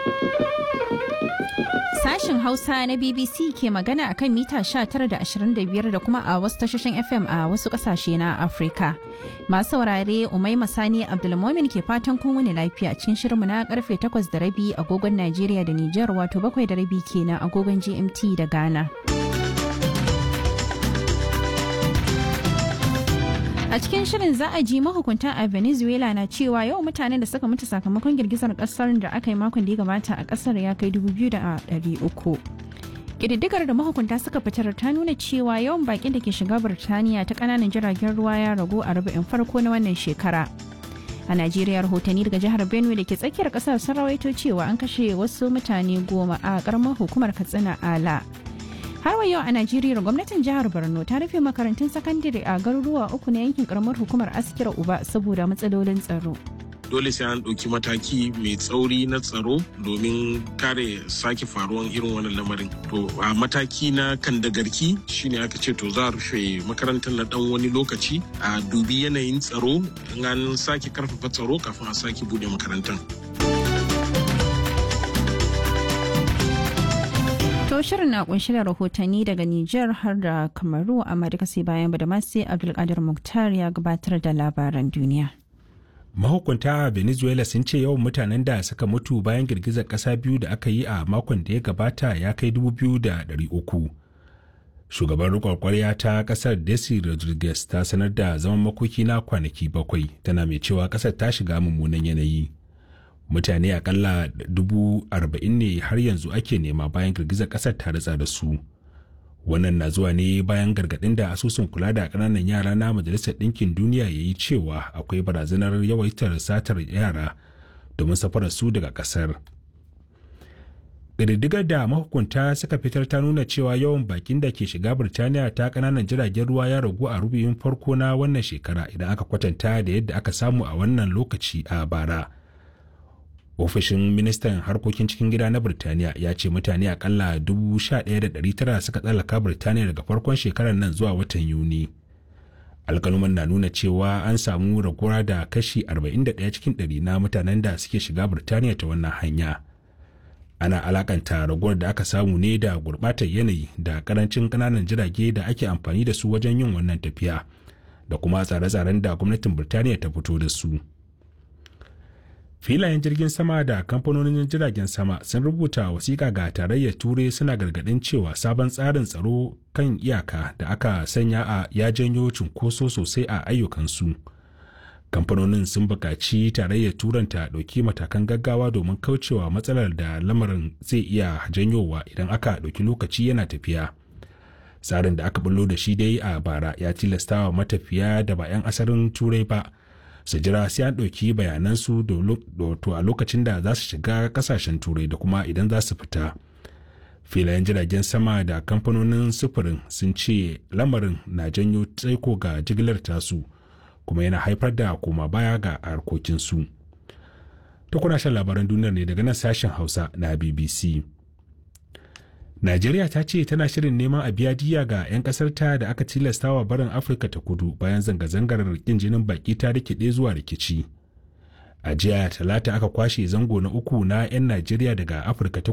Sashen Hausa na BBC ke magana a kan mita 19.25 da kuma a wasu tashoshin FM a wasu kasashe na Afirka. Masu saurare Umai Masani Abdulmomin ke fatan kun wani lafiya cikin shirinmu na karfe 8 da rabi agogon Najeriya da Nijar wato 7 da rabi kenan agogon GMT da Ghana. A cikin shirin za a ji mahukunta a Venezuela na cewa yawan mutanen da suka mutu sakamakon girgizar kasar da aka yi makon da ya gabata a kasar ya kai 2,300. Ƙididdigar da mahukunta suka fitar ta nuna cewa yawan bakin da ke shiga Birtaniya ta ƙananan jiragen ruwa ya ragu a rubu'in farko na wannan shekara. A Najeriya rahotanni daga jihar Benue da ke tsakiyar kasar sun rawaito cewa an kashe wasu mutane goma a ƙaramar hukumar Katsina Ala. har wa yau a najeriya gwamnatin jihar borno ta rufe makarantun sakandare a garuruwa uku na yankin karamar hukumar askira uba saboda matsalolin tsaro dole sai an ɗauki mataki mai tsauri na tsaro domin kare sake faruwan irin wannan lamarin to a mataki na kan da garki shine aka ce to za a rufe makarantar na dan wani lokaci a dubi yanayin tsaro an sake karfafa tsaro kafin a sake bude makarantar To shirin na kunshi da rahotanni daga Nijar har da Kamaru amma duka sai bayan Badamasi Abdulkadir Muktar ya gabatar da labaran duniya. Mahukunta a Venezuela sun ce yawan mutanen da suka mutu bayan girgizar ƙasa biyu da aka yi a makon da ya gabata ya kai dubu biyu da ɗari uku. Shugaban riƙon ƙwarya ta ƙasar Desi Rodriguez ta sanar da zaman makoki na kwanaki bakwai tana mai cewa ƙasar ta shiga mummunan yanayi. mutane akalla dubu arba'in ne har yanzu ake nema bayan girgizar kasar ta ritsa da su wannan na zuwa ne bayan gargaɗin da asusun kula da ƙananan yara na majalisar ɗinkin duniya ya yi cewa akwai barazanar yawaitar satar yara domin safarar su daga ƙasar ƙididdigar da mahukunta suka fitar ta nuna cewa yawan bakin da ke shiga birtaniya ta ƙananan jiragen ruwa ya ragu a rubuyin farko na wannan shekara idan aka kwatanta da yadda aka samu a wannan lokaci a bara. ofishin ministan harkokin cikin gida na birtaniya ya ce mutane akalla 11,900 suka tsallaka birtaniya daga farkon shekarar nan zuwa watan yuni alkaluman na nuna cewa an samu raguwa da kashi 41 cikin 100 na mutanen da suke shiga birtaniya ta wannan hanya ana alakanta raguwar da aka samu ne da gurbatar yanayi da karancin kananan jirage da ake amfani da su wajen yin wannan tafiya da kuma tsare-tsaren da gwamnatin birtaniya ta fito da su. filayen jirgin sama da kamfanonin jiragen sama sun rubuta wasiƙa ga tarayyar turai suna gargaɗin cewa sabon tsarin tsaro kan iyaka da aka sanya a ya janyo cunkoso sosai a ayyukansu kamfanonin sun buƙaci tarayyar turan ta ɗauki matakan gaggawa domin kaucewa matsalar da lamarin zai iya janyowa idan aka ɗauki lokaci yana tafiya tsarin da aka bullo da shi dai a bara ya tilastawa matafiya da ba 'yan asalin turai ba su jira sai an ɗauki bayanansu to a lokacin da za su shiga kasashen turai da kuma idan za su fita filayen jiragen sama da kamfanonin sufurin sun ce lamarin na janyo tsaiko ga jigilar tasu kuma yana haifar da koma baya ga harkokinsu ta kuna shan labaran duniyar ne daga nan sashen hausa na bbc Najeriya ta ce tana shirin neman a biya diya ga 'yan ƙasarta da aka tilastawa barin Afirka ta kudu bayan zanga-zangar rikin jinin baki ta rikide zuwa rikici. A jiya talata aka kwashe zango na uku na 'yan Najeriya daga Afirka ta